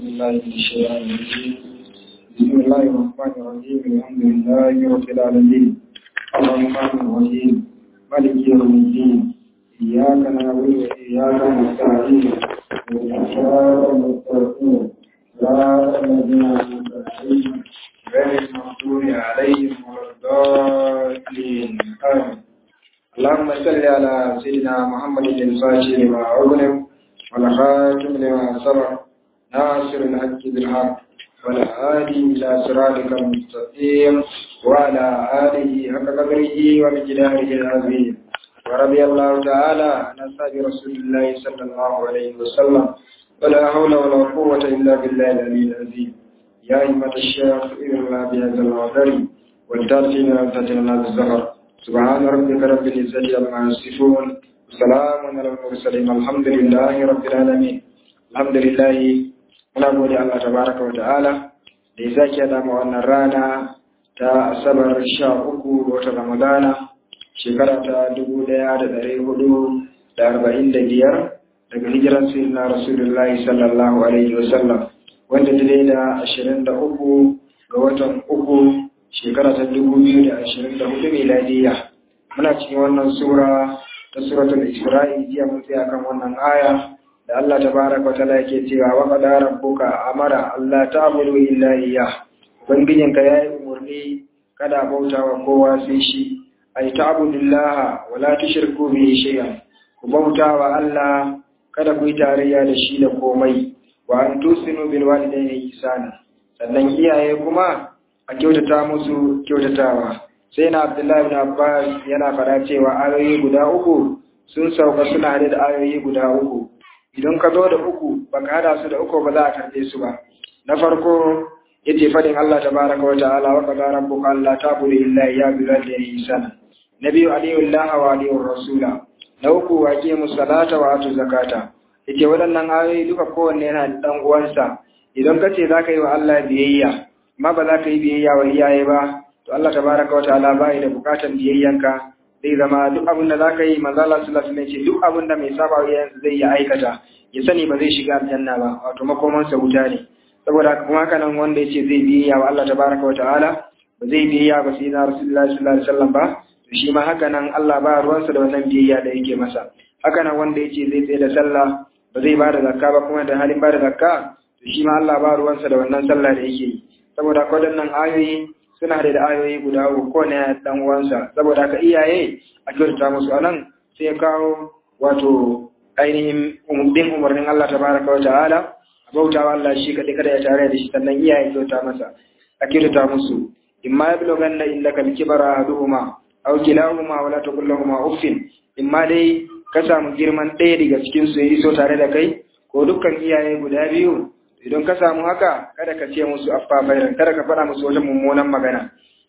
بالله من الشيطان الرجيم بسم الله الرحمن الرحيم الحمد لله رب العالمين الرحمن الرحيم مالك يوم الدين إياك نعبد وإياك نستعين والصراط المستقيم صراط الذين أنعمت عليهم غير المغضوب عليهم ولا الضالين آمين اللهم صل على سيدنا محمد الفاتح لما أغلق والخاتم لما سبق ناصر الحق بالحق والهادي إلى صراطك المستقيم وعلى آله حق قدره ومقداره العظيم ورضي الله تعالى عن أصحاب رسول الله صلى الله عليه وسلم ولا حول ولا قوة إلا بالله العلي العظيم يا أئمة الشيخ إذن بهذا الوعدر والتاتين لم تتنا بالزهر سبحان ربك رب العزة عما يصفون وسلام على المرسلين الحمد لله رب العالمين الحمد لله muna gode Allah tabaraka wa ta'ala da ya sake da mu wannan rana ta asabar sha uku ga watan Ramadana shekara ta dubu ɗaya da ɗari hudu da arba'in da biyar daga hijiran sayyidina Rasulullahi sallallahu alaihi wa sallam wanda ta da ashirin da uku ga watan uku shekara ta dubu biyu da ashirin da hudu miladiyya muna cikin wannan sura ta suratul isra'i jiya mun tsaya kan wannan aya da Allah tabaraka wa ta'ala yake cewa wa qad rabbuka amara Allah ta'budu illa iyyah ubangijin ka yayi umurni kada bauta wa kowa sai shi ay ta'budillaha wa la tushriku bihi shay'an ku bauta wa Allah kada ku yi tarayya da shi da komai wa an tusinu bil walidayni ihsana sannan iyaye kuma a kyautata musu kyautatawa sai na Abdullahi ibn Abbas yana fara cewa ayoyi guda uku sun sauka suna da ayoyi guda uku idan ka zo da uku baka hada su da uku ba za a karbe su ba na farko yace fadin Allah tabaraka wa ta'ala wa qad rabbuka alla ta'budu illa iyyahu bil walidayni ihsana nabiyyu alayhi Allah wa alayhi rasula na uku wa aqimu salata wa atu zakata yace waɗannan ayoyi duka kowanne yana da dan uwansa idan ka ce zaka yi wa Allah biyayya amma ba za ka yi biyayya wa iyaye ba to Allah tabaraka wa ta'ala bai da bukatan biyayyanka zai zama duk abin da zaka yi manzo Allah sallallahu alaihi wasallam ce duk abin da mai saba wa iyayensa zai yi aikata ya sani ba zai shiga aljanna ba wato makoman sa wuta ne saboda kuma haka nan wanda yace zai biyayya wa Allah tabaraka wa ta'ala ba zai biyayya ba sai na Rasulullahi sallallahu alaihi wasallam ba to shi ma haka nan Allah ba ruwansa da wannan biyayya da yake masa haka nan wanda yace zai tsaye da sallah ba zai ba da zakka ba kuma da halin ba da zakka to shi ma Allah ba ruwansa da wannan sallah da yake yi saboda waɗannan ayoyi suna da ayoyi guda uku ko ne dan uwansa saboda ka iyaye a kyautata musu anan sai ya kawo wato ainihin umurdin umarnin Allah tabaraka wa ta'ala a bautawa Allah shi kadai kada ya tare da shi sannan iyaye kyauta masa a kyautata musu imma yablughanna indaka al-kibara ahaduhuma aw kilahuma wala taqul lahumu uffin imma dai ka samu girman ɗaya daga cikin su ya iso tare da kai ko dukkan iyaye guda biyu idan ka samu haka kada ka ce musu affafairan kada ka faɗa musu wata mummunan magana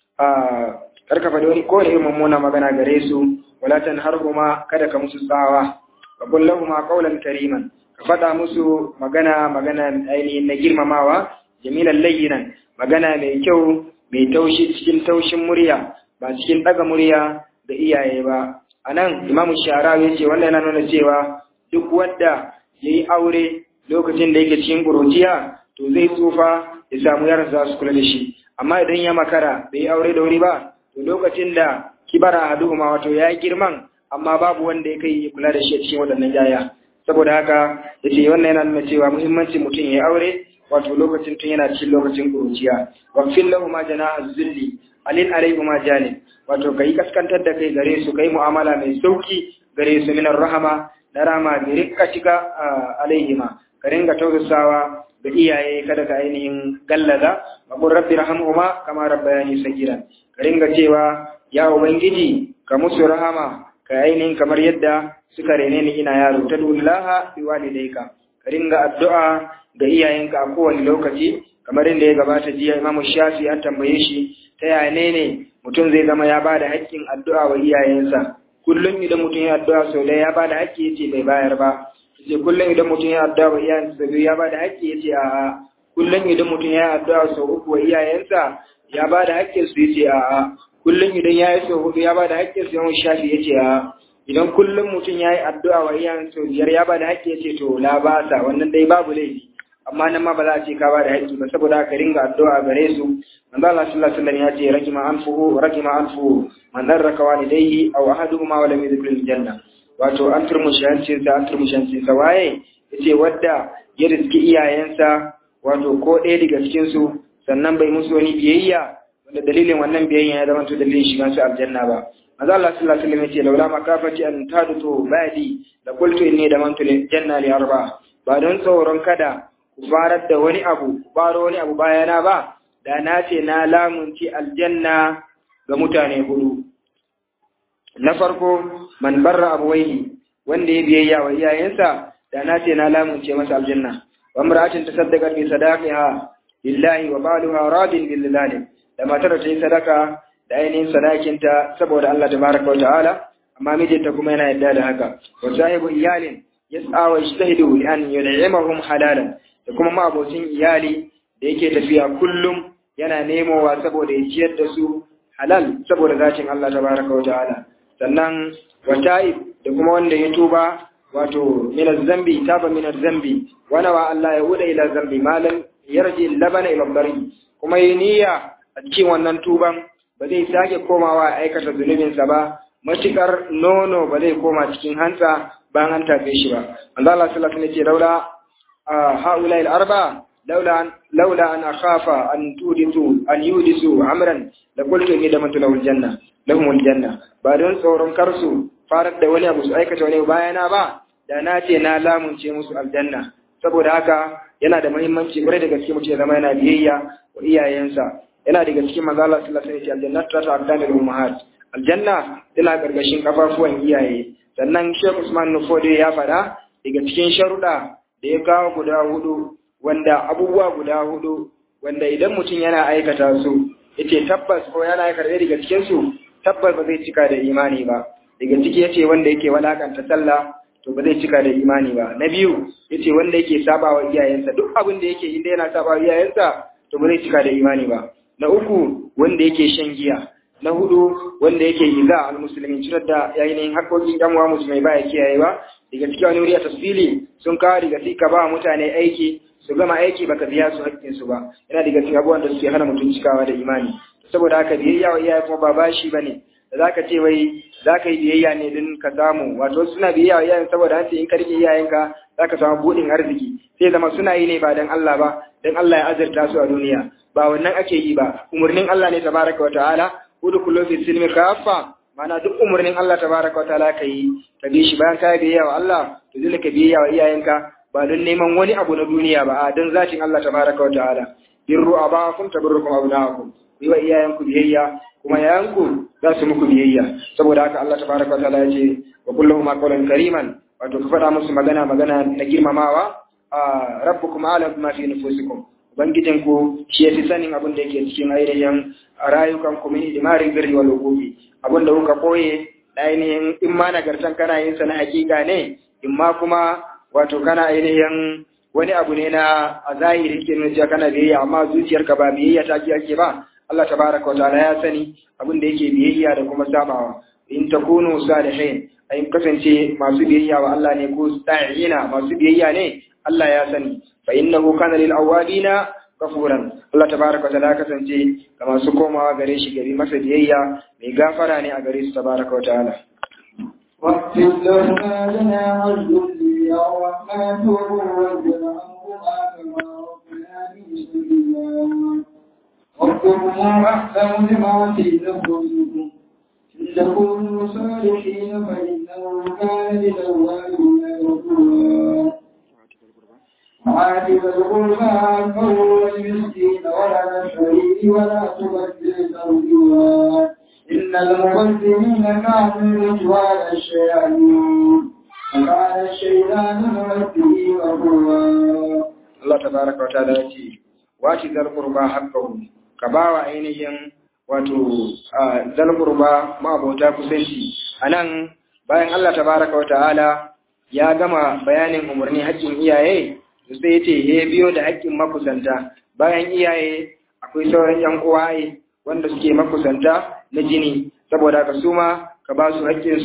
kar ka faɗi wani kowane mummunan magana gare su wala tanharhuma kada ka musu tsawa ka qul lahumu qawlan kariman ka faɗa musu magana magana ainihin na girmamawa jamilan layyinan magana mai kyau mai taushi cikin taushin murya ba cikin ɗaga murya da iyaye ba anan imamu sharawi ya ce wannan yana nuna cewa duk wanda yayi aure lokacin da yake cikin ƙuruciya to zai tsufa ya samu yaran za su kula da shi amma idan ya makara bai yi aure da wuri ba to lokacin da kibara a duhuma wato ya yi girman amma babu wanda ya kai kula da shi a cikin waɗannan yaya saboda haka ya ce wannan yana nuna cewa muhimmancin mutum ya yi aure wato lokacin tun yana cikin lokacin ƙuruciya waqfil lahu ma janaha zulli alin alayhi ma janib wato kai kaskantar da kai gare su kai mu'amala mai sauki gare su minar rahama na rama bi rikkatika alaihima ka ringa tausasawa ga iyaye kada ka ainihin gallaza wa qur rabbi rahamhuma kama rabbayani sagiran ka ringa cewa ya ubangiji ka musu rahama ka ainihin kamar yadda suka rene ni ina yaro ta dullaha bi walidayka ka ringa addu'a ga iyayenka a kowane lokaci kamar inda ya gabata jiya imamu shafi an tambaye shi ta yaya ne ne mutum zai zama ya bada haƙƙin addu'a wa iyayensa kullum idan mutum ya addu'a sau da ya bada haƙƙi yace bai bayar ba yace kullum idan mutum ya addu'a wa iyayensa sau ya bada haƙƙi yace a kullum idan mutum ya addu'a sau uku wa iyayensa ya bada haƙƙin su yace a kullum idan ya yi sau hudu ya bada haƙƙin su yawan shafi yace a idan kullum mutum ya yi addu'a wa iyayensa sau biyar ya bada haƙƙi yace to la ba sa wannan dai babu laifi amma nan ma ba za a ce ka ba da haƙƙi ba saboda ka ringa addu'a gare su manzo Allah sallallahu alaihi wasallam ya ce rajima anfuhu rajima anfuhu man darraka walidayhi aw ahaduhuma wa lam yadkhul janna wato an turmushi hancin sa an turmushi hancin sa waye yace wadda ya riski iyayensa wato ko ɗaya daga cikin su sannan bai musu wani biyayya wanda dalilin wannan biyayya ya zama to dalilin shigan su aljanna ba manzo Allah sallallahu alaihi wasallam yace laula makafati an tadutu badi la qultu inni damantu lil janna li arba ba don tsoron kada ku farar da wani abu ku faro wani abu bayana ba da na ce na lamunci aljanna ga mutane hudu na farko man barra abuwaihi wanda ya biyayya wa iyayensa da na ce na lamunce masa aljanna wa imra'atin tasaddaqa bi sadaqiha lillahi wa baluha radin bil zalim da matar ta yi sadaka da ainihin sadakinta saboda Allah tabaraka wa ta'ala amma mijinta kuma yana yadda da haka wa sahibu iyalin yas'a wa yajtahidu li an yun'imahum halalan da kuma ma'abocin iyali da yake tafiya kullum yana nemowa saboda ya ciyar da su halal saboda zacin Allah tabaraka wa ta'ala sannan wa ta'ib da kuma wanda ya tuba wato min zambi taba min zambi wana wa Allah ya huda ila zambi malam yarji labana ila bari kuma yi niyya a cikin wannan tuban ba zai sake komawa aikata zunubinsa ba matukar nono ba zai koma cikin hantsa bayan an tafe shi ba Allah sallallahu alaihi wasallam ce laula haula al-arba laula laula an akhafa an tuditu an yudisu amran la qultu inni damantu lahul janna lahumul janna ba don tsoron karsu farar da wani abu su aikata wani bayana ba da na ce na lamunce musu aljanna saboda haka yana da muhimmanci kwarai da gaske mutum ya zama yana biyayya wa iyayensa yana daga cikin manzo Allah sallallahu alaihi wasallam aljanna ta ta'addana lil ummahat aljanna tana gargashin kafafuwan iyaye sannan Sheikh Usman Nufode ya fada daga cikin sharuda da ya kawo guda hudu wanda abubuwa guda hudu wanda idan mutum yana aikata su yace tabbas ko yana aikata daga cikin su tabbas ba zai cika da imani ba daga ciki yace wanda yake walakanta sallah to ba zai cika da imani ba na biyu yace wanda yake sabawa iyayensa duk abin da yake inda yana sabawa iyayensa to ba zai cika da imani ba na uku wanda yake shan giya na hudu wanda yake iza al-muslimin cirar da yayin haƙoƙin ɗan uwa musulmai baya kiyaye ba daga cikin wani wuri a tafsili sun kawo daga sai ka ba mutane aiki su gama aiki baka biya su haƙƙin su ba yana daga cikin abubuwan da suke hana mutum cikawa da imani saboda haka biyayya wa iyaye kuma ba bashi bane da zaka ce wai zaka yi biyayya ne din ka samu wato suna biyayya wa iyayen saboda an ce in ka rike iyayenka zaka samu buɗin arziki sai zama suna yi ne ba dan Allah ba dan Allah ya azurta su a duniya ba wannan ake yi ba umurnin Allah ne tabaraka wa ta'ala udkhulu fi silmi kaffa mana duk umurnin Allah tabaraka wa ta'ala kai ka bi shi bayan ka biyayya wa Allah to dole ka biyayya wa iyayenka ba don neman wani abu na duniya ba a don zatin Allah tabaraka wa ta'ala birru abakum tabarrukum abnaakum yi wa iyayenku biyayya kuma yayanku za su muku biyayya saboda haka Allah tabaraka wa ta'ala ya ce wa kulluhum qawlan kariman wato ka faɗa musu magana magana na girmamawa a rabbukum a'lamu bima fi nufusikum ubangijinku shi yafi sanin abin da yake cikin ainihin rayukan ku min imarin birri wal hukufi abin da kuka koye ainihin in ma nagartan kana yin sa na hakika ne in ma kuma wato kana ainihin wani abu ne na a zahiri ke nuna cewa kana biyayya amma zuciyarka ba biyayya ta ki ake ba Allah tabaraka wa ta'ala ya sani abin da yake biyayya da kuma sabawa in takunu salihin ayin kasance masu biyayya wa Allah ne ko sa'ina masu biyayya ne Allah ya sani fa innahu kana lil awabina kafuran Allah tabaraka wa ta'ala kasance ga masu komawa gare shi gari masa biyayya mai gafara ne a gare su tabaraka wa ta'ala واغفر لنا جناح الذل يا الرحمن وارجنا عنهما كما ربنا صغيرا ربكم أحسن بما في نفسكم إن تكونوا صالحين فإنه كان للأوابين غفورا عاتب القربى حقه والمسكين ولا الشريك ولا تبذل ترجوا إن المبذلين كانوا رجوان الشياطين وكان الشيطان لربه غفورا Allah tabaraka wa ta'ala ya ce wati zal qurba haqqahu ka bawa ainihin wato zal qurba ma'abota kusanci anan bayan Allah tabaraka wa ta'ala ya gama bayanin umarni haƙƙin iyaye to sai yace he biyo da haƙƙin makusanta bayan iyaye akwai sauran yan uwaye wanda suke makusanta na jini saboda ka su ma ka ba su haƙƙin su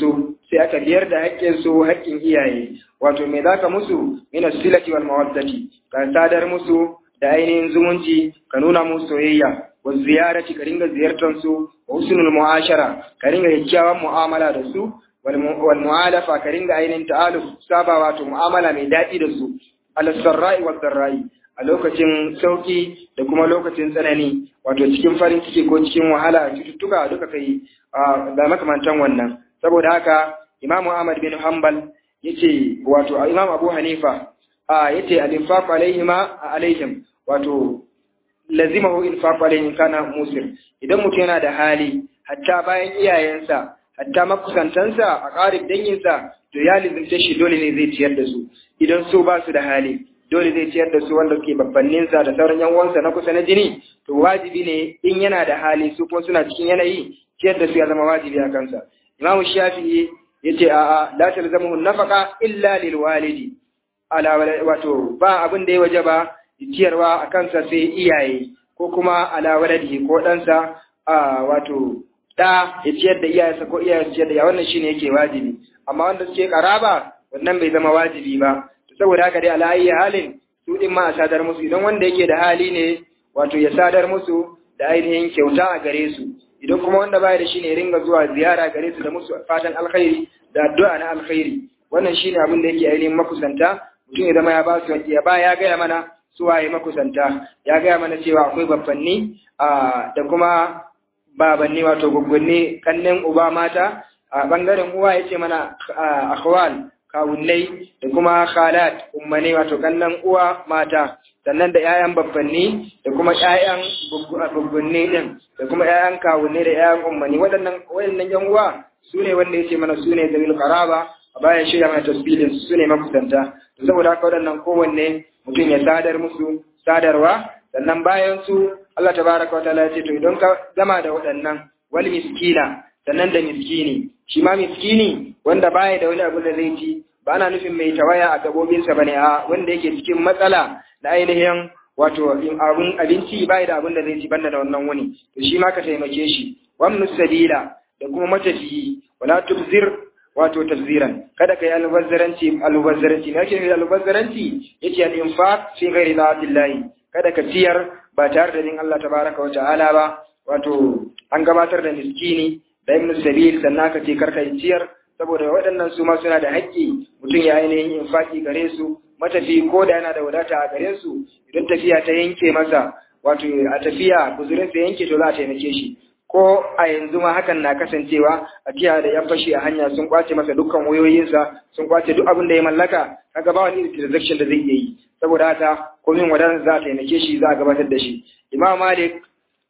sai aka biyar da haƙƙin su haƙƙin iyaye wato me zaka musu min as-silati wal mawaddati ka sadar musu da ainihin zumunci ka nuna musu soyayya wa ziyarati ka ringa ziyartar su wa husnul mu'ashara ka ringa kyakkyawan mu'amala da su wal mu'alafa ka ringa ainihin ta'aluf saba wato mu'amala mai daɗi da su ala sarra'i wa sarra'i a lokacin sauki da kuma lokacin tsanani wato cikin farin ciki ko cikin wahala cututtuka duka kai da makamantan wannan saboda haka Imam Ahmad bin Hanbal yace wato Imam Abu Hanifa yace al-infaq alaihima alaihim wato lazimahu infaq alaihim kana musir idan mutum yana da hali hatta bayan iyayensa hatta makusantansa a ƙarib danginsa to ya lizimce shi dole ne zai ciyar da su idan su ba su da hali dole zai ciyar da su wanda suke babbanninsa da sauran yan uwansa na kusa na jini to wajibi ne in yana da hali su kuma suna cikin yanayi ciyar da su ya zama wajibi a kansa imamu shafi'i yace a'a la talzamuhu nafaqa illa lil walidi ala wato ba abin da ya wajaba ciyarwa a kansa sai iyaye ko kuma ala waladihi ko ɗansa a wato da ya ciyar da iyayensa ko iyayen ciyar da ya wannan shine yake wajibi amma wanda suke karaba wannan bai zama wajibi ba saboda haka dai ala ayi halin su din ma a sadar musu idan wanda yake da hali ne wato ya sadar musu da ainihin kyauta a gare su idan kuma wanda baya da shi ne ringa zuwa ziyara gare su da musu fatan alkhairi da addu'a na alkhairi wannan shine abin da yake ainihin makusanta mutum ya zama ya ba su ya ba ya gaya mana su waye makusanta ya gaya mana cewa akwai babbanni da kuma babanni wato gwaggwanni kannin uba mata a bangaren uwa yace mana akhwal kawunnai da kuma khalat ummane wato kannan uwa mata sannan da ƴaƴan babbanni da kuma ƴaƴan gwaggwanni din da kuma ƴaƴan kawunnai da ƴaƴan ummani waɗannan waɗannan ƴan uwa su ne wanda yace mana su ne zawil qaraba a bayan shirya mana tasbilin su ne makusanta saboda haka waɗannan kowanne mutum ya sadar musu sadarwa sannan bayan su Allah tabaraka wa ta'ala ya ce to idan ka gama da waɗannan wal miskina sannan da miskini shi ma miskini wanda baya da wani abu da zai ci ba ana nufin mai tawaya a gabobinsa bane a wanda yake cikin matsala na ainihin wato abun abinci baya da abun da zai ci banda da wannan wani to shi ma ka taimake shi wamnu sabila da kuma matafiyi wala tubzir wato tafziran kada kai almubazzaranci almubazzaranci me yake nufi almubazzaranci yace al infaq fi ghairi da'atillahi kada ka ciyar ba tare da din Allah tabaraka wa ta'ala ba wato an gabatar da miskini da ibn sabil sannan ka ce karka yi ciyar saboda waɗannan su ma suna da haƙƙi mutum ya ainihin infaki gare su matafi ko da yana da wadata a gare su idan tafiya ta yanke masa wato a tafiya guzurin sa yanke to za a taimake shi ko a yanzu ma hakan na kasancewa a tiya da yan fashi a hanya sun kwace masa dukkan wayoyinsa sun kwace duk abin da ya mallaka kaga ba wani transaction da zai iya yi saboda haka komin wadatar za a taimake shi za a gabatar da shi imam malik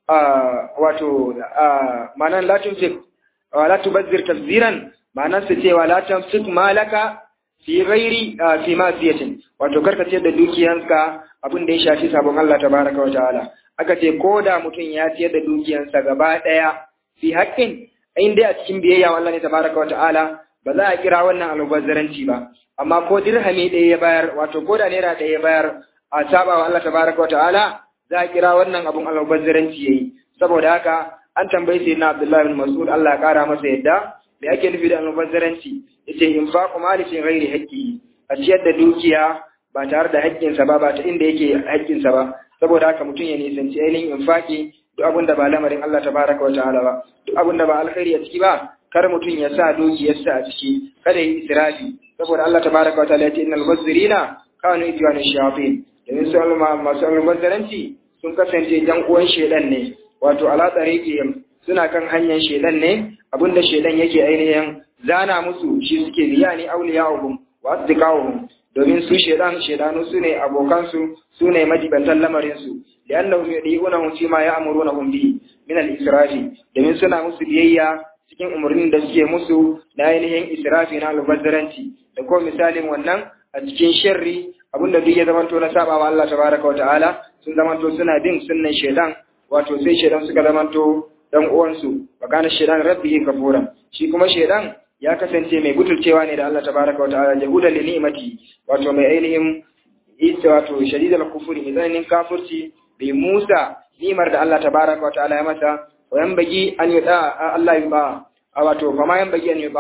wato ma'anar latin fik la tubazzir tabziran ma'anar su cewa la tamsik malaka fi ghairi fi masiyatin wato karka ce da dukiyanka abin da ya shafi sabon Allah tabaraka wa ta'ala aka ce ko da mutum ya ciyar da dukiyansa gaba daya fi haƙƙin in dai a cikin biyayya Allah ne tabaraka wa ta'ala ba za a kira wannan almubazzaranci ba amma ko dirhami ɗaya ya bayar wato ko da naira ɗaya ya bayar a saba wa Allah tabaraka wa ta'ala za a kira wannan abun almubazzaranci yayi saboda haka an tambayi sai na Abdullahi bin Mas'ud Allah ya kara masa yadda me ake nufi da almubazzaranci yace infaqu mali fi ghairi haqqi a ciyar da dukiya ba tare da haƙƙinsa ba ba ta inda yake haƙƙinsa ba saboda haka mutum ya nisanci ainihin infaqi duk abin da ba lamarin Allah tabaraka wa ta'ala ba duk abin da ba alkhairi a ciki ba kar mutum ya sa dukiyarsa a ciki kada yi israfi saboda Allah tabaraka wa ta'ala ya ce innal mubazzirina kanu ityanu shayatin domin su masu almubazzaranci sun kasance jan uwan shedan ne wato ala tsarikiyam suna kan hanyar shedan ne abinda shedan yake ainihin zana musu shi suke biya ni auliyahum wa asdiqahum domin su shedan shedanu su ne abokansu su ne majibantan lamarinsu li'annahum yudi'unahum fi ma ya'murunahum bi min al-israfi domin suna musu biyayya cikin umarnin da suke musu na ainihin israfi na albazzaranci da ko misalin wannan a cikin sharri abinda duk ya zamanto na sabawa Allah tabaraka wa ta'ala sun zamanto suna bin sunnan shedan wato sai shedan suka zamanto dan uwansu wa kana shedan rabbihi kafuran shi kuma shedan ya kasance mai gutulcewa ne da Allah tabaraka wa ta'ala jahudan li ni'mati wato mai ainihin ita wato shadidal kufuri mai tsananin kafirci bai Musa nimar da Allah tabaraka wa ta'ala ya masa wa yanbagi an yuda Allah yuba a wato fa ma yanbagi an yuba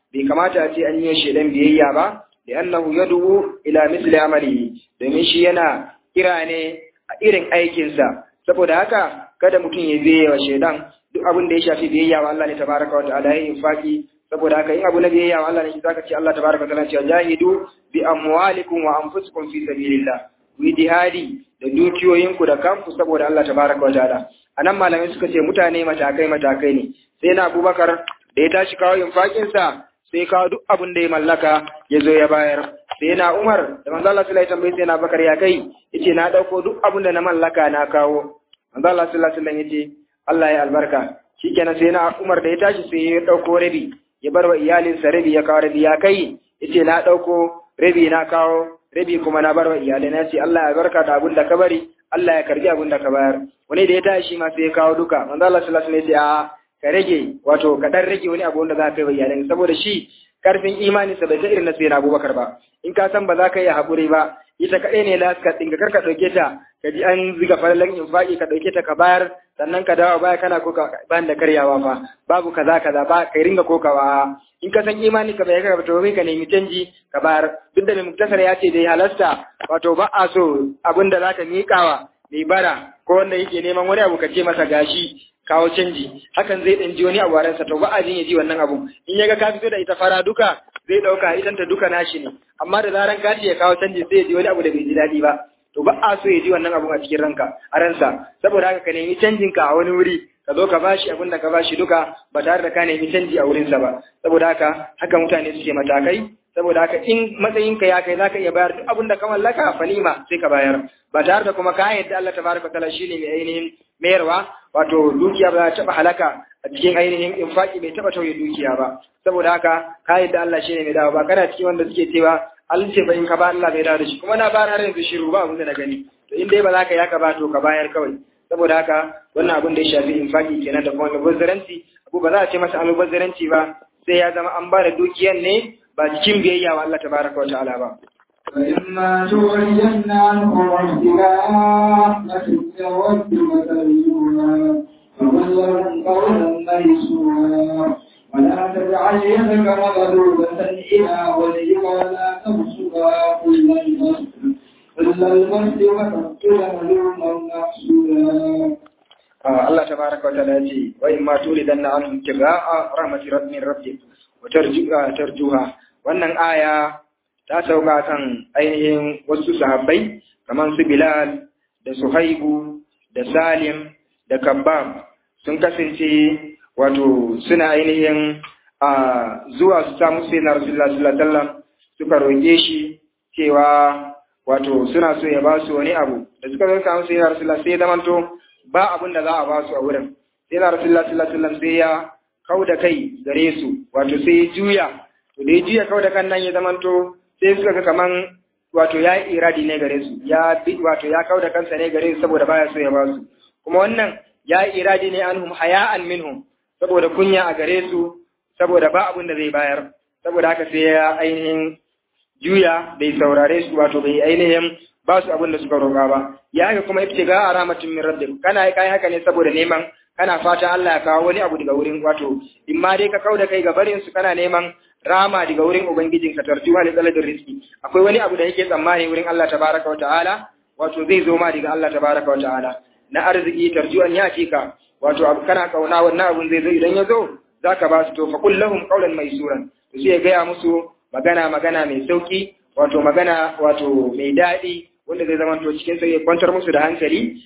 bai kamata a ce an yi shedan biyayya ba li'annahu yad'u ila misli amalihi domin shi yana kira ne a irin aikinsa saboda haka kada mutum ya biye wa shedan duk abin da ya shafi biyayya wa Allah ne tabaraka wa ta'ala ya infaki saboda haka in abu na biyayya wa Allah ne zaka ce Allah tabaraka wa ta'ala ce jahidu bi amwalikum wa anfusikum fi sabilillah wi jihadi da dukiyoyinku da kanku saboda Allah tabaraka wa ta'ala anan malamai suka ce mutane matakai matakai ne sai na Abubakar da ya tashi kawo infakin sa sai kawo duk abin da ya mallaka ya zo ya bayar sai na Umar da manzo Allah sallallahu alaihi wasallam sai na Bakar ya kai yace na dauko duk abin da na mallaka na kawo manzo Allah sallallahu alaihi wasallam yace Allah ya albarka shikenan sai na Umar da ya tashi sai ya dauko rabi ya bar wa iyalinsa rabi ya kawo rabi ya kai yace na dauko rabi na kawo rabi kuma na bar wa iyalai na ce Allah ya barka da abin da ka bari Allah ya karbi abin da ka bayar wani da ya tashi ma sai ya kawo duka manzo Allah sallallahu alaihi wasallam ya ce a ka rage wato ka dan rage wani abu wanda za ka yi wa iyalai saboda shi karfin imani sa bai ta irin na sayyidina Abubakar ba in ka san ba za ka yi hakuri ba ita kaɗai ne laska ɗin ka karka ɗauke ta ka ji an ziga falalan infaki ka ɗauke ta ka bayar sannan ka dawo baya kana koka ban da karyawa fa babu kaza kaza ba kai ringa kokawa in ka san imani ka bai ka to ka nemi canji ka bayar duk da mai muktasar ya ce dai halasta wato ba a so abin da zaka miƙawa mai bara ko wanda yake neman wani abu ka ce masa gashi kawo canji hakan zai ɗan ji wani abu a ransa to ba a jin ya ji wannan abu in ya ga ka fito da ita fara duka zai ɗauka idan ta duka nashi ne amma da zaran ka ce ya kawo canji sai ya ji wani abu da bai ji daɗi ba to ba a so ya ji wannan abun a cikin ranka a ransa saboda haka ka nemi canjin ka a wani wuri ka zo ka bashi abin da ka bashi duka ba tare da ka nemi canji a wurinsa ba saboda haka haka mutane suke matakai saboda haka in matsayinka ya kai zaka iya bayar duk abin da ka mallaka falima sai ka bayar ba tare da kuma ka yadda Allah tabaraka taala shine mai ainihin mayarwa wato dukiya ba za ta halaka a cikin ainihin infaki bai taba tauye dukiya ba saboda haka ka yadda Allah shine mai dawo ba kana cikin wanda suke cewa Allah ce bai ka ba Allah bai dawo da shi kuma na ba har yanzu shiru ba abin da na gani to in dai ba za ka yaka ba to ka bayar kawai saboda haka wannan abin da ya shafi infaki kenan da kuma mubazzaranci abu ba za a ce masa mubazzaranci ba sai ya zama an ba da dukiyan ne ba cikin biyayya wa Allah tabaraka wa ta'ala ba فإما تعرضن عنهم ابتغاء رحمة من ربك ترجوها فقل لهم قولا ميسورا ولا تجعل يدك مغلولة إلى وجهك ولا تبسطها كل البسط كل البسط وتقتل ملوما محسودا Allah tabaraka wa ta'ala ce wa in ma tulidanna anhum tigaa rahmati rabbin rabbik wa tarjuha tarjuha wannan aya ta sauka kan ainihin wasu sahabbai kamar su Bilal da Suhaibu da Salim da Kabbab sun kasance wato suna ainihin a zuwa su samu sai na Rasulullah sallallahu alaihi wasallam suka roƙe shi cewa wato suna so ya ba su wani abu da suka zo samu sai na Rasulullah sai ya zamanto ba abin da za a ba su a wurin sai na Rasulullah sallallahu alaihi wasallam sai ya kauda kai gare su wato sai ya juya to da ya juya kauda kan nan ya zamanto sai suka ga kaman wato ya yi iradi ne gare su ya bi wato ya kauda kansa ne gare su saboda baya so ya ba su kuma wannan ya yi iradi ne anhum haya'an minhum saboda kunya a gare su saboda ba abin da zai bayar saboda haka sai ya ainihin juya bai saurare su wato bai ainihin ba su abin da suka roƙa ba ya haka kuma ibtiga a rahmatin min rabbik kana kai haka ne saboda neman kana fatan Allah ya kawo wani abu daga wurin wato in ma dai ka kauda kai ga barin su kana neman rama daga wurin ubangijin ka tarjuwa da tsaladin rizki akwai wani abu da yake tsammani wurin Allah tabaraka wa ta'ala wato zai zo ma daga Allah tabaraka wa ta'ala na arziki tarjuwan ya ka wato abu kana kauna wannan abun zai zo idan ya zo zaka ba su to fa kullahum qawlan maisuran to sai ya gaya musu magana magana mai sauki wato magana wato mai daɗi wanda zai zama to cikin sai ya kwantar musu da hankali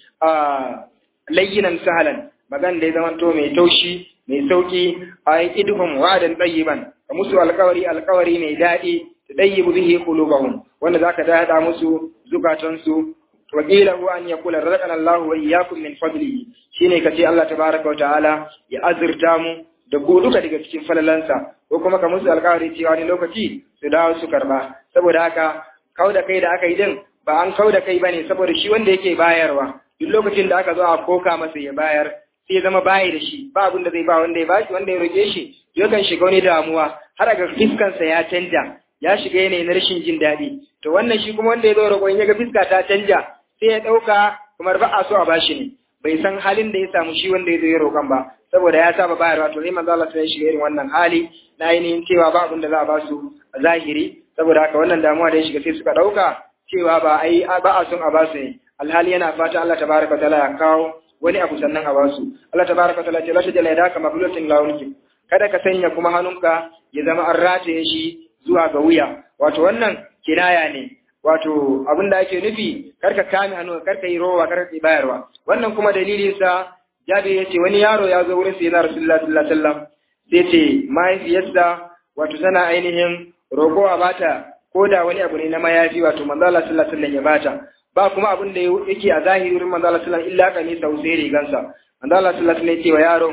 a layyinan sahalan magana da ya zama to mai taushi mai sauki a yi idhum wa'adan tayyiban ka musu alkawari alkawari mai daɗi ta tayyibu bihi qulubahum wanda zaka daɗa musu zukatansu wa qila huwa an yaqula razaqana Allahu wa iyyakum min fadlihi shine kace Allah tabaaraka wa ta'ala ya azurta mu da ku duka daga cikin falalansa ko kuma ka musu alkawari cewa wani lokaci su dawo su karba saboda haka kau da kai da aka yi din ba an kau da kai bane saboda shi wanda yake bayarwa duk lokacin da aka zo a koka masa ya bayar sai ya zama bayi da shi ba abin da zai ba wanda ya bashi wanda ya roke shi yakan shiga wani damuwa har ga fiskansa ya canja ya shiga yanayi na rashin jin daɗi to wannan shi kuma wanda ya zo roƙon ya ga fiska ta canja sai ya ɗauka kamar ba a so a bashi ne bai san halin da ya samu shi wanda ya zo ya roƙan ba saboda ya saba bayarwa to sai manzo Allah sai ya shiga irin wannan hali na ainihin cewa ba abin da za a ba su a zahiri saboda haka wannan damuwa da ya shiga sai suka ɗauka cewa ba ai ba a son a ba su ne alhali yana fata Allah tabaraka taala ya kawo wani abu sannan a ba su Allah tabaraka taala ce la tajala yadaka mablutin lawunki kada ka sanya kuma hannunka ya zama an rataye shi zuwa ga wuya wato wannan kinaya ne wato abin da ake nufi karka kame hannu karka yi rowa karka yi bayarwa wannan kuma dalilin sa jabi yace wani yaro ya zo wurin sayyidina rasulullahi sallallahu alaihi wasallam sai ce mahaifiyarsa wato tana ainihin roƙo a bata ko da wani abu ne na mayafi wato manzo Allah sallallahu alaihi wasallam ya bata ba kuma abin da yake a zahiri wurin manzo Allah sallallahu alaihi wasallam illa kamisa sai rigansa manzo Allah sallallahu alaihi wasallam ya ce wa yaron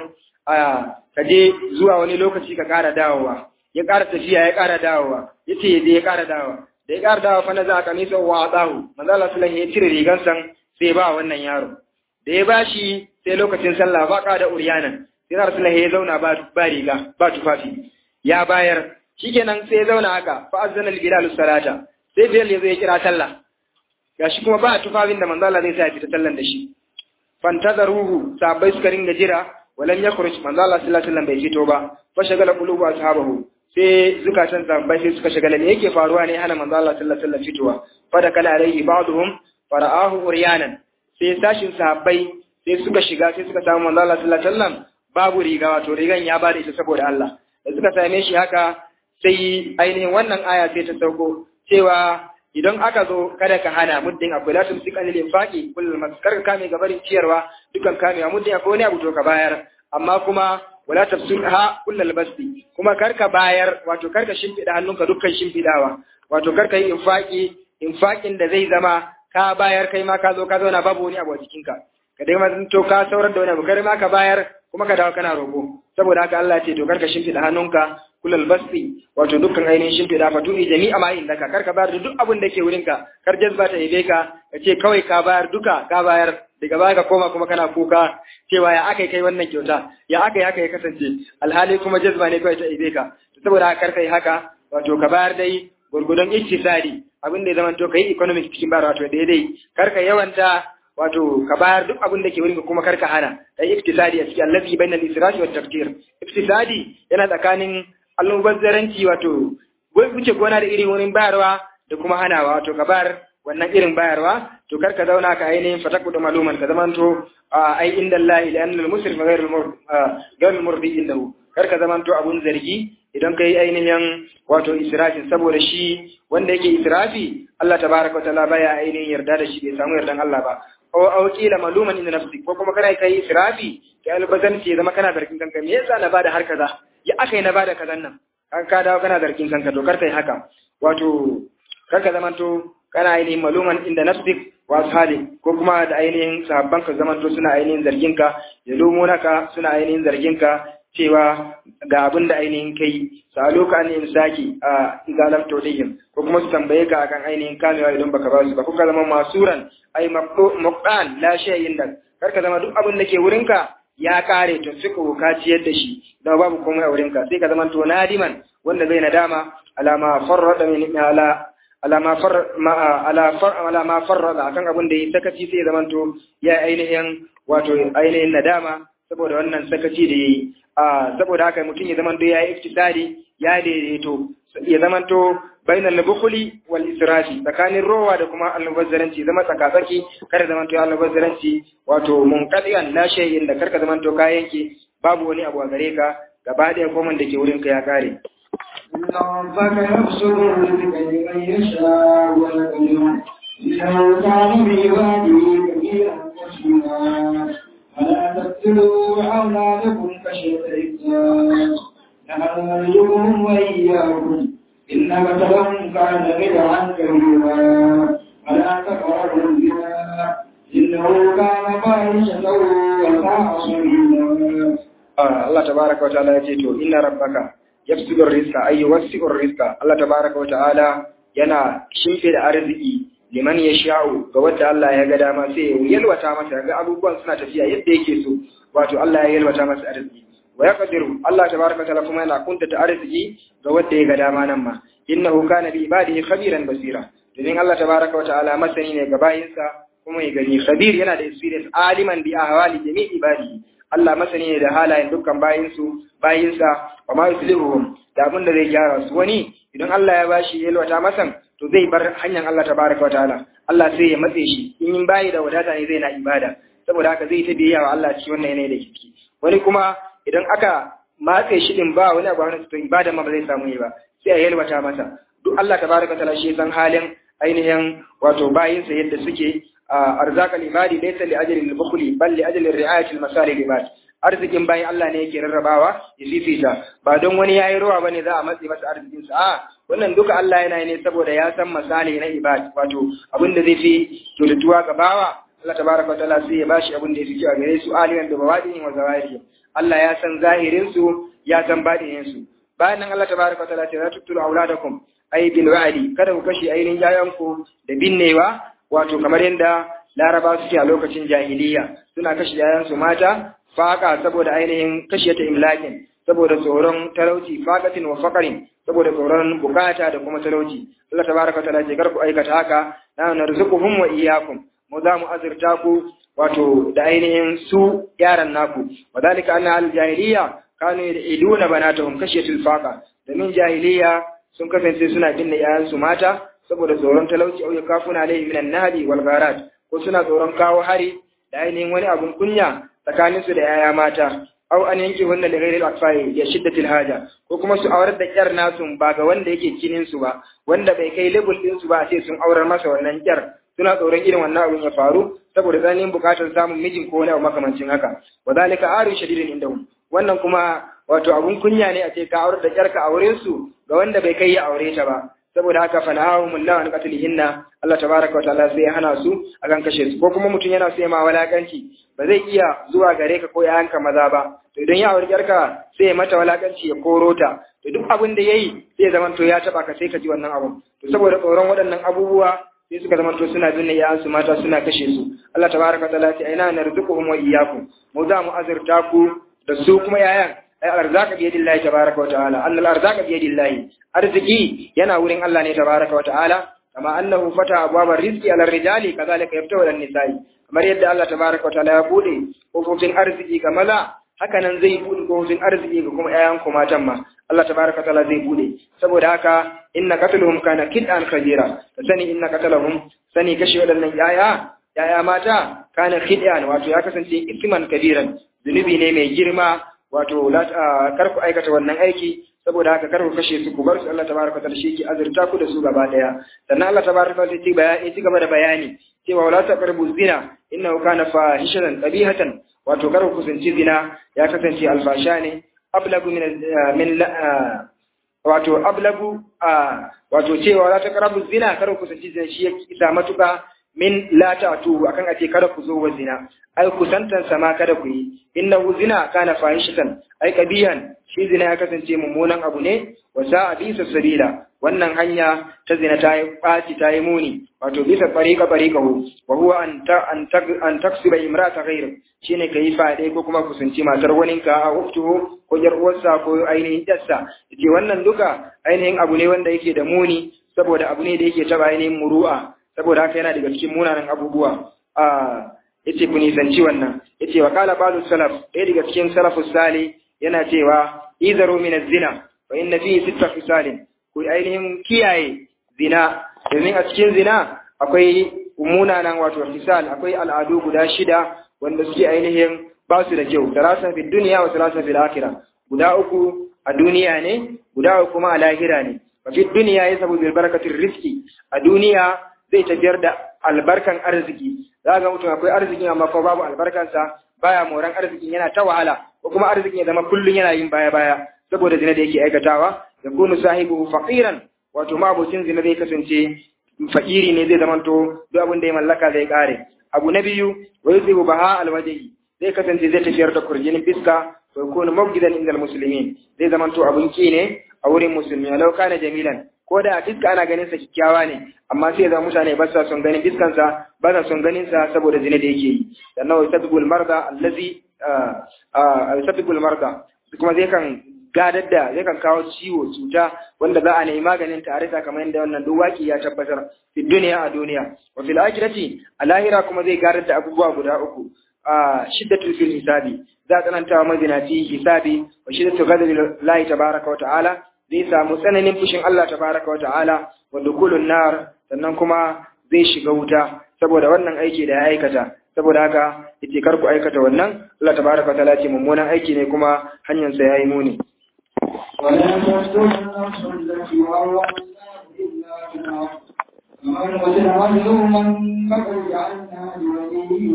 a ka je zuwa wani lokaci ka ƙara dawowa ya ƙara tafiya ya ƙara dawowa yace ya je ya ƙara dawowa da ya ƙara dawowa fa na za ka misa wa adahu manzo Allah sallallahu alaihi ya cire rigansa sai ba wannan yaro da ya bashi sai lokacin sallah ba ka da uryanan sai Rasulullahi ya zauna ba ba riga ba tufafi ya bayar shikenan sai ya zauna haka fa azzana al-bilal salata sai bilal ya zo ya kira sallah gashi kuma ba tufafin da manzo Allah zai sa ya fita sallan da shi fantazaruhu sahabbai suka ringa jira walan yakhruj manzo Allah sallallahu alaihi wasallam bai fito ba fa shagala qulubu ashabahu sai zukatan sahabbai sai suka shagala me yake faruwa ne hana manzo Allah sallallahu alaihi wasallam fitowa fa da kala alaihi ba'dhum fara'ahu uryanan sai sashin sahabbai sai suka shiga sai suka samu manzo Allah sallallahu alaihi wasallam babu riga wato rigan ya bada ita saboda Allah da suka same shi haka sai ainihin wannan aya sai ta sauko cewa idan aka zo kada ka hana muddin akwai la tumsik anil infaqi kullal maskar ka kame gabarin ciyarwa dukan kamewa muddin akwai wani abu to ka bayar amma kuma wala tafsirha kullal basti kuma karka bayar wato karka shimfida hannunka dukkan shimfidawa wato karka yi infaqi infaqin da zai zama ka bayar kai ma ka zo ka zauna babu wani abu a jikinka ka dai ma to ka saurar da wani abu kai ma ka bayar kuma ka dawo kana roƙo saboda haka Allah ya ce to karka shimfida hannunka kullal basti wato dukkan ainihin shimfiɗa fa tuni jami'a ma inda ka kar ka bayar da duk abin da ke wurin ka kar jazba ta ibe ka ka ce kawai ka bayar duka ka bayar daga baya ka koma kuma kana kuka cewa ya aka kai wannan kyauta ya aka yi haka ya kasance alhali kuma jazba ne kawai ta ibe ka saboda haka kar ka yi haka wato ka bayar dai gurgudun iktisadi abin da ya zama to ka yi economic cikin bayar wato daidai kar ka yawanta wato ka bayar duk abin da ke wurin kuma kar ka hana kai iktisadi a cikin allazi bainal israfi wat taqdir iktisadi yana tsakanin almubazzaranci wato wuce gona da irin wurin bayarwa da kuma hanawa wato ka bayar wannan irin bayarwa to kar ka zauna ka ainihin fataku da maluman ka zamanto ai inda Allah ila anna al-musrif ghayr al murdi indahu kar ka zamanto abun zargi idan kai ainihin wato israfin saboda shi wanda yake israfi Allah tabaraka wa ta'ala baya ainihin yarda da shi bai samu yardan Allah ba aw aw qila maluman inda nafsi ko kuma kana kai israfi kai albazanci zama kana zargin kanka me yasa na bada har kaza ya aka yi na bada kazan nan an ka dawo kana zargin kanka to kar kai haka wato kar ka zamanto kana ainihin maluman inda nafsik wa ashabi ko kuma da ainihin sahabban ka zamanto suna ainihin zargin ka ya lumo naka suna ainihin zargin ka cewa ga abin da ainihin kai salo ka ne saki a izalam todihim ko kuma su tambaye ka akan ainihin kamewa idan baka ba su ba kuka zama masuran ai muqan la shay'in da kar ka zama duk abin da ke wurinka ya kare to suka ka ciyar da shi da babu komai a wurinka sai ka zama to nadiman wanda zai nadama alama farrada min ala alama far ma ala far ala ma farrada akan abin da ya sakaci sai zama to ya ainihin wato ainihin nadama saboda wannan sakaci da yayi a saboda haka mutum ya zama to ya yi iktisadi ya daidaito ya zama to bainal bukhli wal israfi tsakanin rowa da kuma almubazzaranci zama tsakatsaki kada zaman to almubazzaranci wato munqadiyan la shay'in da karka zaman to kayan ke babu wani abu a gare ka gaba ɗaya komai da ke wurin ka ya kare إن ربك يبسط الرزق لمن يشاء ويقدر إنه كان بعباده كبيرا بصيرا ولا تقتلوا أولادكم خشية إملاق نحن نرزقهم وإياكم إن قتلهم كان بدعا كبيرا ولا تقربوا الزنا إنه كان فاحشة وساء سبيلا Allah tabaraka wa ta'ala yace to inna rabbaka yafsidu rizqa ay yuwassi'u rizqa Allah tabaraka wa ta'ala yana shimfe da arziki liman yasha'u ga wanda Allah ya ga dama sai ya yalwata masa ga abubuwan suna tafiya yadda yake so wato Allah ya yalwata masa arziki wa yaqdiru Allah tabaraka wa ta'ala kuma yana kuntata arziki ga wanda ya ga dama nan ma innahu kana bi ibadihi khabiran basira domin Allah tabaraka wa ta'ala masani ne ga bayinsa kuma mai gani khabir yana da experience aliman bi ahwali jami'i ibadi Allah masani ne da halayen dukkan bayinsu bayinsa wa ma yuslihuhum da abin da zai gyara su wani idan Allah ya bashi yalwata masan to zai bar hanyar Allah tabaraka wa ta'ala Allah sai ya matse shi in yin bayi da wadata ne zai na ibada saboda haka zai ta biyayya wa Allah cikin wannan yanayi da ciki wani kuma idan aka matse shi din ba wani abu wani to ibada ma ba zai samu yi ba sai a yalwata masa duk Allah tabaraka wa ta'ala shi san halin ainihin wato bayinsa yadda suke arzakal ibadi laysa li ajli al-bukhli bal li ajli ri'ayati al-masalih ibad arzikin bayan Allah ne yake rarrabawa ya fifita ba don wani yayi ruwa bane za a matse masa arzikin sa a wannan duka Allah yana ne saboda ya san misali na ibad wato abin da zai fi kyautatuwa ga bawa Allah tabaraka wa ta'ala sai ya bashi abin da ya fi kyau gare su aliyan da bawadin wa zawahiri Allah ya san zahirin su ya san badinin su bayan nan Allah tabaraka wa ta'ala ya ce la tuqtulu auladakum ay bil wa'di kada ku kashe ainihin yayanku da binnewa wato kamar yadda laraba suke a lokacin jahiliya suna kashe yayansu mata faka saboda ainihin kashe ta imlakin saboda tsoron talauci fakatin wa fakarin saboda tsoron bukata da kuma talauci Allah tabaraka ta'ala ce kar ku aikata haka na narzuquhum wa iyyakum mu za mu azurta ku wato da ainihin su yaran naku wadalika anna al jahiliya kanu yad'una banatahum kashiyatul faqa domin jahiliya sun kasance suna binne yayansu mata saboda tsoron talauci au yakafuna alaihi minan nahdi wal gharat ko suna tsoron kawo hari da ainihin wani abun kunya tsakanin su da yaya mata au an yanke wannan da ghairil akfai ya shiddatil haja ko kuma su aurar da kyar nasu ba ga wanda yake kinin su ba wanda bai kai level din su ba sai sun aurar masa wannan kyar suna tsoron irin wannan abun ya faru saboda tsananin bukatar samun mijin ko wani abu makamancin haka wa zalika aru shadidin indahum wannan kuma wato abun kunya ne a ce ka aurar da kyarka a wurin su ga wanda bai kai ya aure ta ba saboda haka fa nahahum Allah an qatlihinna Allah tabaaraka wa ta'ala sai ya hana su akan kashe su ko kuma mutum yana so ya ma walakanci ba zai iya zuwa gare ka ko yayanka maza ba to idan ya aure yarka sai ya mata walakanci ya koro ta to duk abin da yayi sai ya zama to ya taba ka sai ka ji wannan abun to saboda tsoron waɗannan abubuwa sai suka zama to suna binne yayan su mata suna kashe su Allah tabaaraka wa ta'ala sai aina narzuquhum wa iyyakum mu za mu azurta ku da su kuma yayan ai arzaka bi yadillahi tabaraka wa ta'ala annal arzaka bi yadillahi arziki yana wurin Allah ne tabaraka wa ta'ala kama annahu fata abwabar rizqi ala rijali kadhalika yaftahu ala nisa'i kamar yadda Allah tabaraka wa ta'ala ya bude kofofin arziki ga maza haka nan zai bude kofofin arziki ga kuma ƴaƴan ku matan ma Allah tabaraka wa ta'ala zai bude saboda haka inna qatluhum kana kid'an kabira sani inna qatlahum sani kashe wadannan ƴaƴa ƴaƴa mata kana kid'an wato ya kasance isman kabiran zunubi ne mai girma wato kar ku aikata wannan aiki saboda haka kar ku kashe su ku bar su Allah tabaraka ta'ala shi ke azurta ku da su gaba daya sannan Allah tabaraka ta'ala ci bayani ci gaba da bayani cewa wala taqrabu zina innahu kana fahishatan qabihatan wato kar ku kusanci zina ya kasance alfasha ne ablagu min min wato ablagu wato cewa wala taqrabu zina kar ku kusanci zina shi ya isa matuka min la ta'tu akan ace kada ku zo wa zina ai kusantan sama kada ku yi innahu zina kana fahishatan ai kabihan shi zina ya kasance mummunan abu ne wa sa'a bisa sabila wannan hanya ta zina ta yi ɓaci ta yi muni wato bisa fariqa fariqahu wa huwa an ta an ta an taksiba imrata ghayr shine kai fade ko kuma kusanci matar waninka a uftuhu ko yar uwarsa ko ainihin yarsa yace wannan duka ainihin abu ne wanda yake da muni saboda abu ne da yake taba ainihin muru'a saboda haka yana daga cikin munanan abubuwa a yace ku nisanci wannan yace wa qala balu salaf ɗaya daga cikin salafus salih yana cewa izaru min az-zina fa inna fihi sitta fisalin ku ainihin kiyaye zina domin a cikin zina akwai munanan wato fisal akwai al'adu guda shida wanda suke ainihin ba su da kyau salasa fi dunya wa salasa fil akhirah guda uku a duniya ne guda uku kuma a lahira ne wa fi dunya yasabu bil barakatir rizqi a duniya zai tafiyar da albarkan arziki za ga mutum akwai arziki amma ko babu albarkansa baya moran arzikin yana ta wahala ko kuma arzikin ya zama kullun yana yin baya baya saboda zina da yake aikatawa ya kunu sahibu faqiran wato mabocin zina zai kasance fakiri ne zai zamanto duk abin da ya mallaka zai kare abu na biyu wa yuzibu baha alwajhi zai kasance zai tafiyar da kurjinin fiska wa yakunu mabgidan inda almuslimin zai zamanto abun ki ne a wurin musulmi law kana jamilan ko da a fiska ana ganin sa kikkiawa ne amma sai ya mutane ba sa son ganin fiskansa ba sa son ganin sa saboda zina da yake yi sannan wa yasabul marda allazi yasabul marda kuma zai kan gadar da yakan kawo ciwo cuta wanda za a nemi maganin ta a rasa kamar yadda wannan duk waki ya tabbatar fi duniya a duniya wa fil akhirati a lahira kuma zai gadar da abubuwa guda uku a shiddatul fil hisabi za a tsananta wa mazinaci hisabi wa shiddatu ghadabi lahi tabaraka wa ta'ala zai samu tsananin fushin Allah tabaraka wa ta'ala wa dukulun nar sannan kuma zai shiga wuta saboda wannan aiki da ya aikata saboda haka yace kar ku aikata wannan Allah tabaraka wa ta'ala ce mummunan aiki ne kuma hanyar sa yayi muni ولا تقتلوا النفس التي حرم الله إلا بالحق ومن قتل مظلوما فقد جعلنا لوليه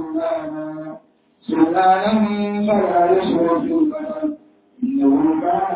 سلطانا سلطانا فلا يسرف في القتل إنه كان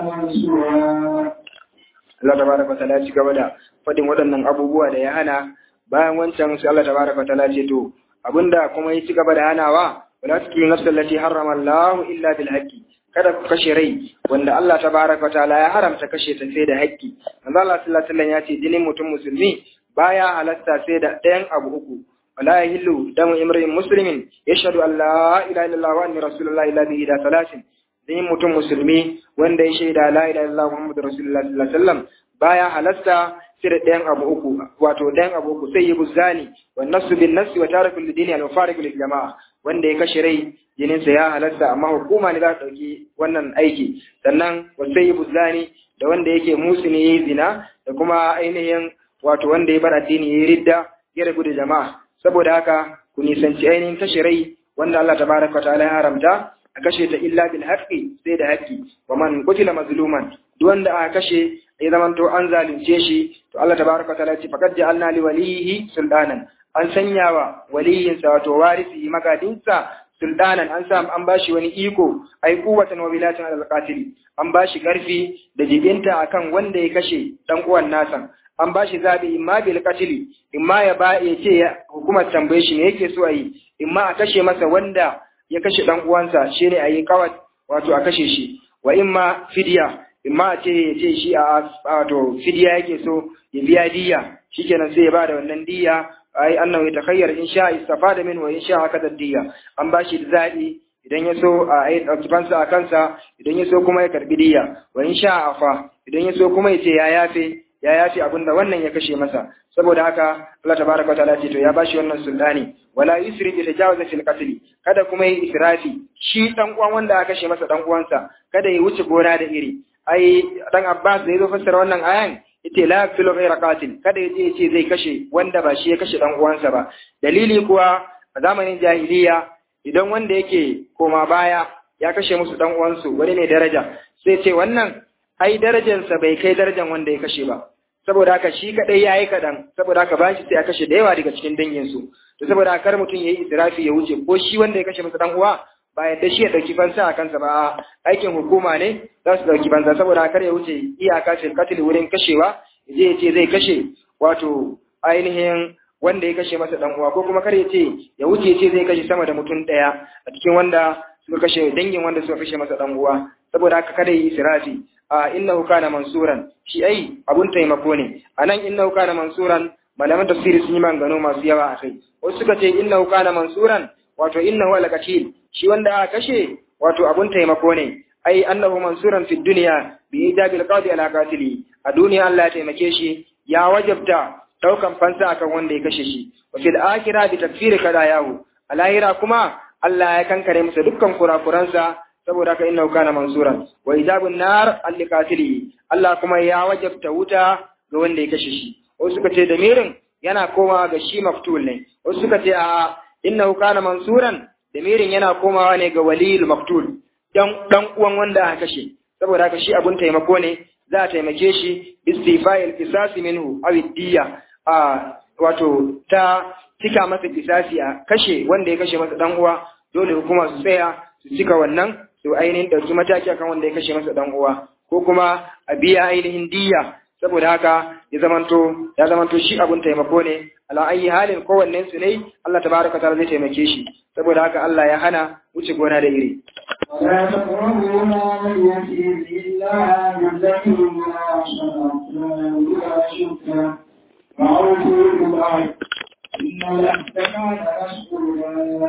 منصورا Allah tabaraka wa ta'ala ci gaba da fadin waɗannan abubuwa da ya hana bayan wancan sai Allah tabaraka wa ta'ala ce to abinda kuma ya ci gaba da hanawa wala tuqulu nafsal lati harrama Allah illa bil haqqi kada ku kashe rai wanda Allah tabaraka wa ta'ala ya haramta kashe ta sai da haƙƙi manzo Allah sallallahu alaihi wasallam ya ce jinin mutum musulmi baya halatta sai da ɗayan abu uku wala yahillu damu imrin muslimin yashhadu an la ilaha illallah wa anna rasulullahi illa bihi da salasin jinin mutum musulmi wanda ya shaida la ilaha illallah muhammadu rasulullah sallallahu alaihi wasallam baya halasta sai da ɗayan abu uku wato ɗayan abu uku sai yi buzani wa nasu bin nasi wa tarakul lidini al mufariq lil jama'a wanda ya kashe rai jininsa ya halasta amma hukuma ne za ta ɗauki wannan aiki sannan wa sai yi buzani da wanda yake musu ne yayi zina da kuma ainihin wato wanda ya bar addini yayi ridda ya rabu da jama'a saboda haka ku nisanci ainihin kashe rai wanda Allah tabaraka wa ta'ala ya haramta a kashe ta illa bil haqqi sai da haqqi wa man qutila mazluman duk wanda aka kashe ya zaman to an zalunce shi to Allah tabaraka ta'ala ya ce faqad ja'alna li walihi sultanan an sanya wa waliyin sa wato warisi magadinsa sultanan an sa an bashi wani iko ai quwwatan wa bilatan al qatili an bashi karfi da jibinta akan wanda ya kashe dan uwan nasa an bashi zabi imma bil qatili imma ya ba ya ce hukumar tambaye shi ne yake so a yi imma a kashe masa wanda ya kashe dan uwansa shine ayi kawat wato a kashe shi wa imma fidya imma a ce ya ce shi a wato fidya yake so ya biya diya shikenan sai ya bada wannan diya ai annahu yatakhayyar in sha istafada min wa in sha haka diya an bashi zabi idan ya so a yi ɗauki fansa a kansa idan ya so kuma ya karbi diya wa in sha afa idan ya so kuma ya ce ya yafe ya yafe abinda wannan ya kashe masa saboda haka Allah tabaraka wataala ce to ya bashi wannan sultani wala yusri bi tajawaza fil qatl kada kuma yi israfi shi dan uwan wanda aka kashe masa dan uwansa kada ya wuce gona da iri ai dan Abbas da yazo fassara wannan ayan yace la yaqtulu ghayra qatil kada yaje yace zai kashe wanda ba shi ya kashe dan uwansa ba dalili kuwa a zamanin jahiliya idan wanda yake koma baya ya kashe musu dan uwansu wani ne daraja sai ce wannan ai darajarsa bai kai darajar wanda ya kashe ba saboda haka shi kadai yayi kadan saboda haka bashi sai ya kashe da yawa daga cikin dangin su to saboda haka kar mutum yayi israfi ya wuce ko shi wanda ya kashe masa dan uwa ba yadda shi ya dauki fansa a kansa ba aikin hukuma ne za su dauki fansa saboda haka kar ya wuce iyaka fil qatl wurin kashewa je ya ce zai kashe wato ainihin wanda ya kashe masa dan uwa ko kuma kar ya ce ya wuce ya ce zai kashe sama da mutum daya a cikin wanda suka kashe dangin wanda suka kashe masa dan uwa saboda haka kada yi israfi a innahu kana mansuran shi ai abun taimako ne anan innahu kana mansuran malaman tafsiri sun yi maganganu masu yawa a kai wasu suka ce innahu kana mansuran wato innahu alqatil shi wanda aka kashe wato abun taimako ne ai annahu mansuran fi dunya bi ijabil qadi ala qatili a duniya Allah ya taimake shi ya wajabta daukan fansa akan wanda ya kashe shi wa fil akhirah bi takfiri kadayahu a lahira kuma Allah ya kankare masa dukkan kurakuransa saboda haka innahu kana mansuran wa ijabun nar alliqatili Allah kuma ya wajabta wuta ga wanda ya kashe shi wasu suka ce damirin yana komawa ga shi maftul ne wasu suka ce a innahu kana mansuran damirin yana komawa ne ga waliyul maftul dan dan uwan wanda aka kashe saboda haka shi abun taimako ne za a taimake shi istifa'il qisasi minhu aw diya a wato ta cika masa kisasi a kashe wanda ya kashe masa dan uwa dole hukuma su tsaya su cika wannan su ainihin ɗauki mataki akan wanda ya kashe masa dan uwa ko kuma a biya ainihin diya saboda haka ya zamanto ya zamanto shi abun taimako ne ala ayi halin kowannen su ne Allah tabaraka ta'ala zai taimake shi saboda haka Allah ya hana wuce gona da iri ولا تقربوا مال اليتيم إلا بالتي هي أحسن ولا شركا وأوفوا بالعهد إن العهد كان مسؤولا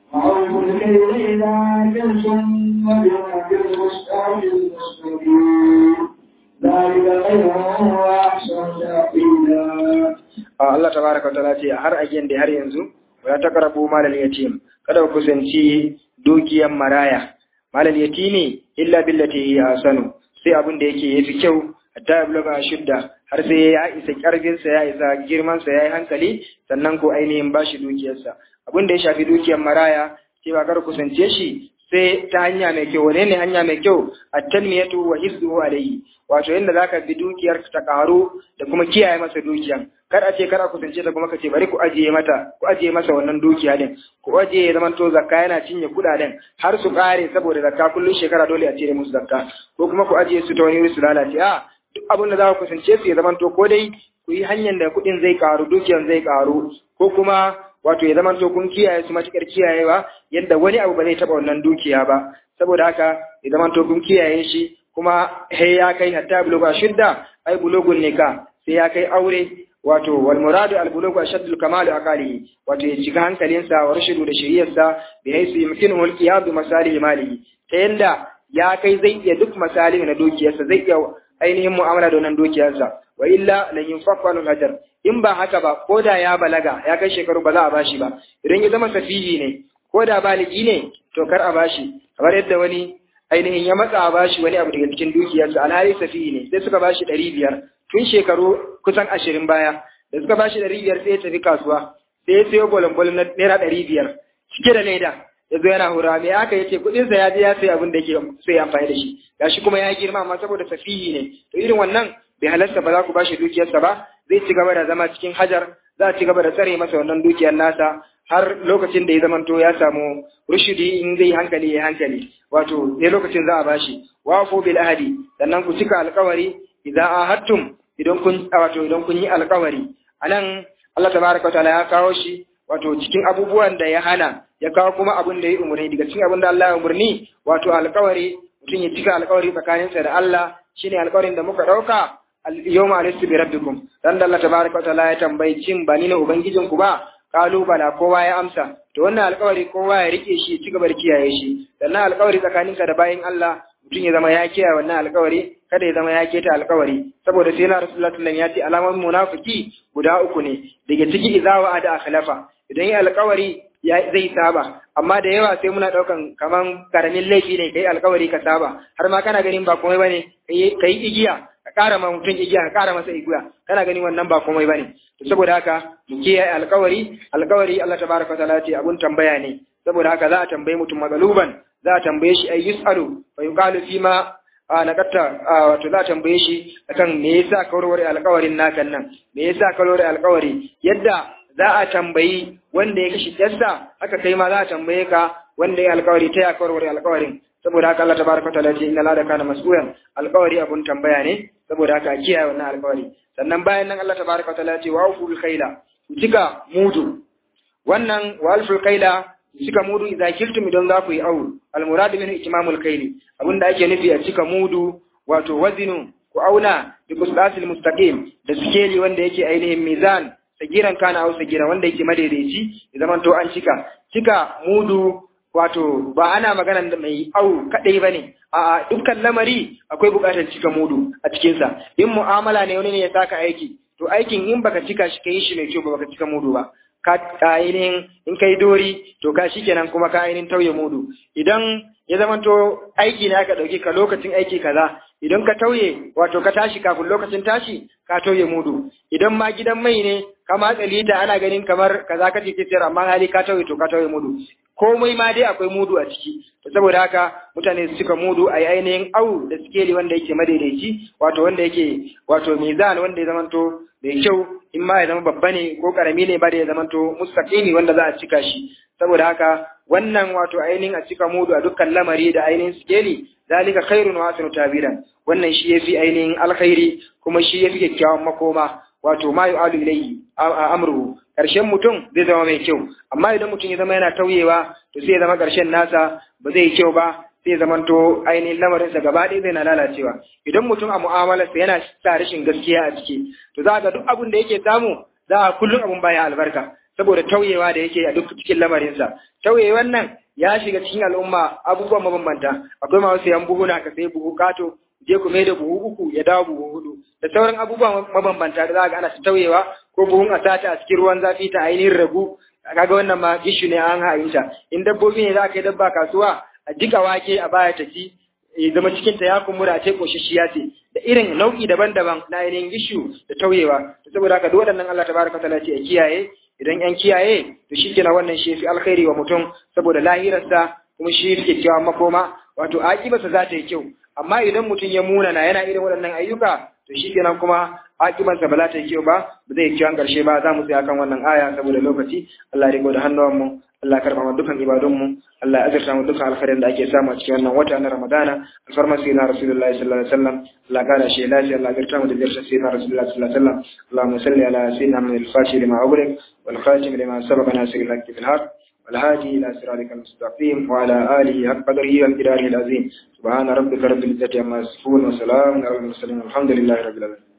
وأوفوا الكيل إذا كلتم وزنوا بالمستوى المستقيم ذلك خير وأحسن تأويلا Allah tabaraka wa ta'ala ce har again da har yanzu wala taqrabu malal yatim kada ku kusanci dukiyar maraya malal yatimi illa billati hi ahsanu sai abin da yake yafi kyau hatta yabluga shudda har sai ya isa karfin sa ya isa girman sa yayi hankali sannan ko ainihin bashi dukiyar sa abin da ya shafi dukiyar maraya sai ba kar kusance shi sai ta hanya mai kyau wane ne hanya mai kyau at-tanmiyatu wa hizduhu alayhi wato yanda zaka bi dukiyar ta karu da kuma kiyaye masa dukiyan kar a ce kar a kusance ta kuma ka ce bari ku ajiye mata ku ajiye masa wannan dukiya din ku ajiye ya zamanto zakka yana cinye kudaden har su kare saboda zakka kullun shekara dole a cire musu zakka ko kuma ku ajiye su ta wani wuri su lalace a duk abin da za ku kusance su ya zamanto ko dai ku yi hanyar da kuɗin zai karu dukiyan zai karu ko kuma wato ya zamanto kun kiyaye su matukar kiyayewa yadda wani abu ba zai taɓa wannan dukiya ba saboda haka ya zamanto kun kiyaye shi kuma he ya kai hatta buluga shidda ai bulugun nika sai ya kai aure wato wal muradu al bulugu ashaddul kamal aqalihi wato ya shiga hankalinsa wa rashidu da shiriyarsa bi haythu yumkinuhu al qiyam bi masalih malihi ta yanda ya kai zai iya duk masalih na dukiyarsa zai iya ainihin mu'amala da wannan dukiyarsa wa illa lan yunfaqqa al hajar in ba haka ba ko da ya balaga ya kai shekaru ba za a bashi ba idan ya zama safihi ne ko da baligi ne to kar a bashi kamar yadda wani ainihin ya matsa a bashi wani abu daga cikin dukiyarsa alhali safihi ne sai suka bashi ɗari biyar tun shekaru kusan ashirin baya da suka bashi ɗari biyar sai ya tafi kasuwa sai ya sayo bolon na naira ɗari biyar cike da leda ya zo yana hura me aka yace kuɗinsa ya je ya sayi abin da yake so ya amfani da shi gashi kuma ya girma amma saboda safihi ne to irin wannan bai halarta ba za ku bashi dukiyarsa ba zai ci gaba da zama cikin hajar za a ci gaba da tsare masa wannan dukiyar nasa har lokacin da ya zamanto ya samu rushidi in zai hankali ya hankali wato sai lokacin za a bashi wafu bil ahadi sannan ku cika alkawari idan ahadtum idan kun wato idan kun yi alkawari anan Allah tabaraka wa ta'ala ya kawo shi wato cikin abubuwan da ya hana ya kawo kuma abin da ya umarni daga cikin abin da Allah ya umarni wato alkawari mutum ya cika alkawari tsakaninsa da Allah shine alkawarin da muka dauka al-yawma alastu bi rabbikum dan da Allah tabaraka wa ta'ala ya tambayi cin ba ni ne ubangijinku ba kalu bala kowa ya amsa to wannan alkawari kowa ya rike shi ci gaba da kiyaye shi sannan alkawari tsakaninka da bayin Allah mutum ya zama ya kiyaye wannan alkawari kada ya zama ya keta alkawari saboda sai na rasulullahi sallallahu ya ce alaman munafiki guda uku ne daga ciki idza wa ada akhlafa idan ya alkawari ya zai saba amma da yawa sai muna daukan kaman karamin laifi ne kai alkawari ka saba har ma kana ganin ba komai bane kai igiya ka kara ma mutum igiya ka kara masa igiya kana ganin wannan ba komai bane to saboda haka mu kiyaye alkawari alkawari Allah tabaraka taala ce abun tambaya ne saboda haka za a tambaye mutum magaluban za a tambaye shi ay yusalu fa yuqalu fi ma nakatta wato za a tambaye shi akan me yasa ka warware alkawarin nakan nan me yasa ka warware alkawari yadda za a tambayi wanda ya kashi yarsa haka kai ma za a tambaye ka wanda ya alkawari ta ya warware alkawarin saboda haka Allah tabaraka taala ce inna la kana mas'ulan alkawari abun tambaya ne saboda haka kiyaye wannan alkawari sannan bayan nan Allah tabaraka taala ce wa uful khaila ku cika mudu wannan wa alful khaila cika mudu idza kiltum idan za ku yi awu almuradu min itmamul khaili abinda ake nufi a cika mudu wato wazinu ku auna bi qisdasil mustaqim da sikeli wanda yake ainihin mizan sagiran kana au sagiran wanda yake madaidaici ya zaman to an cika cika mudu wato ba ana magana da mai au kadai bane a dukkan lamari akwai bukatar cika mudu a cikin sa in mu'amala ne wani ne ya saka aiki to aikin in baka cika shi kai shi mai kyau ba baka cika mudu ba ka ainihin in kai dori to ka shikenan kuma ka ainihin tauye mudu idan ya zamanto aiki ne aka dauke ka lokacin aiki kaza idan ka tauye wato ka tashi kafin lokacin tashi ka tauye mudu idan ma gidan mai ne ka matsa lita ana ganin kamar kaza ka ce sayar amma hali ka tauye to ka tauye mudu komai ma dai akwai mudu a ciki saboda haka mutane su cika mudu a ainihin au da sikeli wanda yake madaidaici wato wanda yake wato mizan wanda ya zamanto mai kyau in ma ya zama babba ne ko karami ne ba da ya zamanto mustaqimi wanda za a cika shi saboda haka wannan wato ainihin a cika mudu a dukkan lamari da ainihin sikeli zalika khairun wa asanu tabiran wannan shi yafi ainihin alkhairi kuma shi yafi kyakkyawan makoma wato ma yu'alu ilayhi amruhu karshen mutum zai zama mai kyau amma idan mutum ya zama yana tauyewa to sai ya zama karshen nasa ba zai yi kyau ba sai zamanto ainihin lamarinsa gaba ɗaya zai na lalacewa idan mutum a mu'amalarsa yana sa rashin gaskiya a ciki to za ga duk abin da yake samu za a kullum abin baya albarka saboda tauyewa da yake a duk cikin lamarinsa tauyewan nan ya shiga cikin al'umma abubuwan mabambanta akwai masu sayan buhuna ka sai buhu kato je ku mai da buhu uku ya dawo buhu hudu da sauran abubuwan mabambanta da za ga ana ta tauyewa ko buhun a sata a cikin ruwan zafi ta ainihin ragu kaga wannan ma gishu ne an ha'inta in dabbobi ne za ka yi dabba kasuwa a jika wake a baya ta ci ya zama cikin ta ya kumbura ce koshashiya ce da irin nau'i daban-daban na ainihin gishu da tauyewa saboda haka duk waɗannan Allah tabaraka taala ce a kiyaye idan yan kiyaye to shikenan wannan shi fi alkhairi wa mutum saboda lahirarsa kuma shi yake cewa makoma wato akibarsa za ta yi kyau amma idan mutum ya munana yana irin waɗannan ayyuka to shikenan kuma akibansa ba za ta yi kyau ba ba zai kyau an ƙarshe ba za mu tsaya kan wannan aya saboda lokaci Allah ya riko da hannuwanmu Allah ya karɓa dukkan ibadunmu Allah ya azurta mu dukkan alkhairin da ake samu a cikin wannan wata na Ramadana alfarma sai na Rasulullahi sallallahu alaihi wasallam Allah ya shi lafiya Allah ya azurta mu da ziyartar sai na Rasulullahi sallallahu alaihi wasallam Allahumma salli ala sayyidina Muhammad al-Fatih lima ughliq wal khatim lima sabaqa nasir al-haqq bil haqq والهادي إلى صراطك المستقيم وعلى آله حق قدره والقدار العظيم سبحان ربك رب العزة عما يصفون وسلام على المرسلين والحمد لله رب العالمين